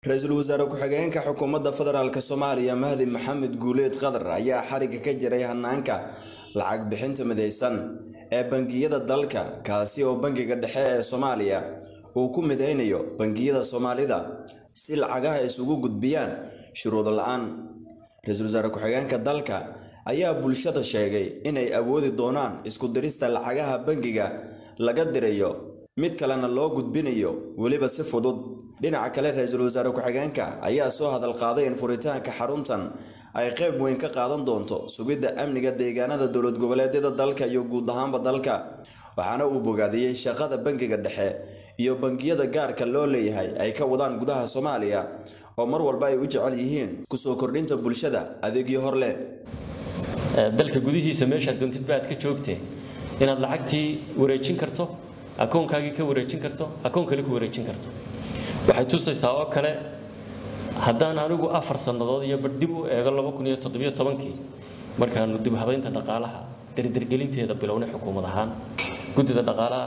ra-iisul wasaare ku-xigeenka xukuumadda federaalk soomaaliya mahdi maxamed guuleed qadar ayaa xariga ka jiray hanaanka lacag bixinta midaysan ee bangiyada dalka kaasi oo bangiga dhexe ee soomaaliya uu ku midaynayo bangiyada soomaalida si lacagaha isugu gudbiyaan shuruud la-aan ra-iisul wasaare ku-xigeenka dalka ayaa bulshada sheegay inay awoodi doonaan isku dirista lacagaha bangiga laga dirayo mid kalena loo gudbinayo weliba si fudud dhinaca kale ra-iisul wasaare ku-xigeenka ayaa soo hadal qaaday in furitaanka xaruntan ay qayb weyn ka qaadan doonto sugidda amniga deegaanada dowlad goboleedyada dalka iyo guud ahaanba dalka waxaana uu bogaadiyey shaqada bangiga dhexe iyo bangiyada gaarka loo leeyahay ay ka wadaan gudaha soomaaliya oo mar walba ay u jecel yihiin kusoo kordhinta bulshada adeegyo hor leh dalka gudihiisa meeshaad doontid ba aad ka joogtee inaad lacagtii wareejin karto akoonkaagii ka wareejin karto akoon kale ku wareejin karto waxay tusaysaa oo kale haddaan anigu afar sannadood iyo bar dib u eego laba kun iyo toddobiyo tobankii markaanu dib habaynta dhaqaalaha dardargelinteeda bilownay xukuumad ahaan guddida dhaqaalaha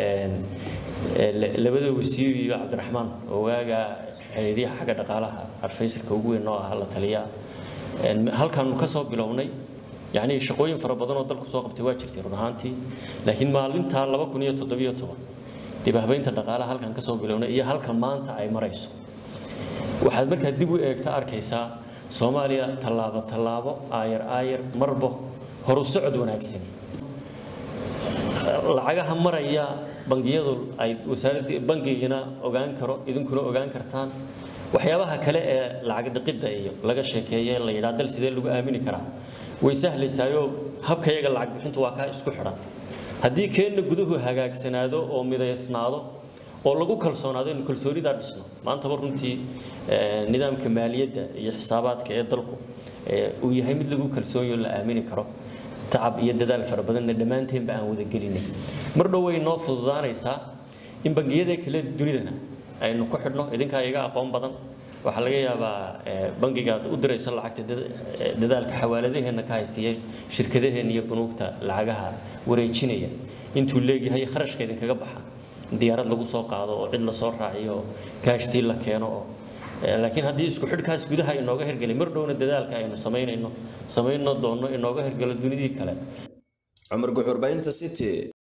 labada wasiir iyo cabdiraxmaan ogaaga xiriiryaha xagga dhaqaalaha arfaysalka ugu weyn oo ah la taliya halkaanu ka soo bilownay yacni shaqooyin fara badan oo dalku soo qabtay waa jirtay run ahaantii laakiin maalintaa laba kun iyo toddobiyo toban dib habaynta dhaqaalaha halkan ka soo bilownay iyo halka maanta ay marayso waxaad markaa dib u eegta arkaysaa soomaaliya tallaabo tallaabo aayar aayar marba horu socod wanaagsan lacagaha maraya bangiyadu ay wasaaradda bangigina ogaan karo idinkuna ogaan kartaan waxyaabaha kale ee lacag dhiqidda iyo laga sheekeeye la yidhaha dal sidee lagu aamini karaa way sahlaysaayoo habkayaga lacag bixintu waa kaa isku xidhan haddii keenna guduhu hagaagsanaado oo midaysnaado oo lagu kalsoonaado inu kalsoonidaa dhisno maantaba runtii nidaamka maaliyadda iyo xisaabaadka ee dalku uu yahay mid lagu kalsoonyo la aamini karo tacab iyo dadaal fara badanna dhammaanteenba aan wada gelinay mar dhow way noo fududaanaysaa in bangiyada kale dunidana aynu ku xidhno idinkaa iga aqoon badan waxaa laga yaabaa bangigaad u diraysa lacagta dadaalka xawaaladaheenna ka haystiyay shirkadaheenna iyo bunuugta lacagaha wareejinaya intuu leegyahay kharashka idinkaga baxa diyaarad lagu soo qaado oo cid lasoo raaciyo oo kaashtii la keeno oo laakiin haddii isku xidhkaas gudaha inooga hergelay mar dhowna dadaalka aynu samaynayno samayno doonno inooga hergelo dunidii kale cumar guxurbaynta city